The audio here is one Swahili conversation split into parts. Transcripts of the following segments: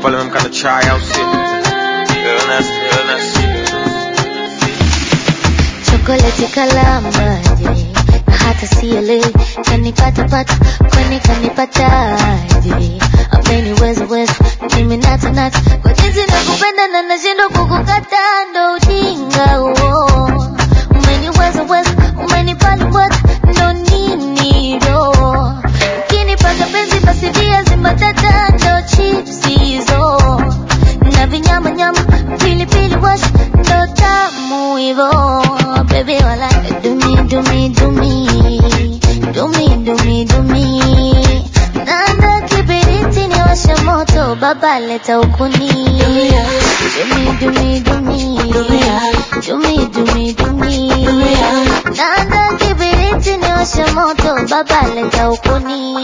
pale memkana chai au si illness illness chokoleti kalamaje na hata siele kanipatapata kwani kanipataje ameniweza weza mimi natanata kwa jinsi nakupenda na nashindwa kukukata ndo ujinga huo umeniweza weza umenipalibwata ndo nini ro ukinipaka penzi basi viazi mbatata ndo chips hizo na vinyama nyama pilipili wash ndo tamu hivo baby wala dumi dumi dumi dumi dumi dumi nanda kibiriti ni washa moto baba leta ukuni dumi dumi dumi dumi dumi dumi nanda kibiriti ni washa moto baba leta ukuni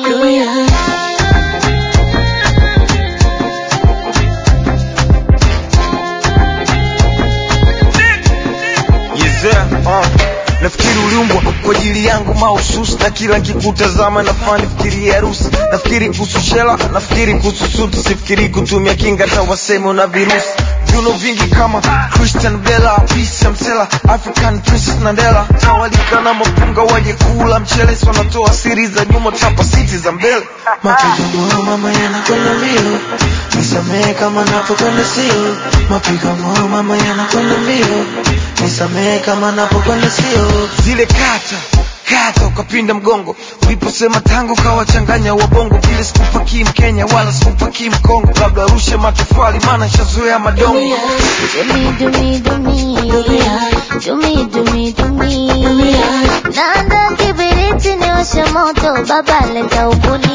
Yezea, uh. Nafikiri uliumbwa kwa ajili yangu mahususi, na kila nkikutazama nafaa nifikirie harusi. Nafikiri kuhusu shela, nafikiri kuhusu suti, sifikiri kutumia kinga hata waseme una virusi. Viuno vingi kama Christian Bella, Peace Msela, African Princess Nandela, tawalika na mapunga waje kula mchele, si wanatoa siri za nyuma, tapa siti za mbele. Mapigo moyo mama yanakwenda mbio, nisamehe kama napokwenda sio. Mapigo moyo mama yanakwenda mbio, nisamehe kama napokwenda sio. zile kata kata ukapinda mgongo uliposema tango kawachanganya wabongo vile sikupakii mkenya wala sikupakii mkongo labda rushe matofali maana shazoea madongo Dumi dumi dumi dumi dumi dumi nanda kibiriti ni washa moto baba leta ukuni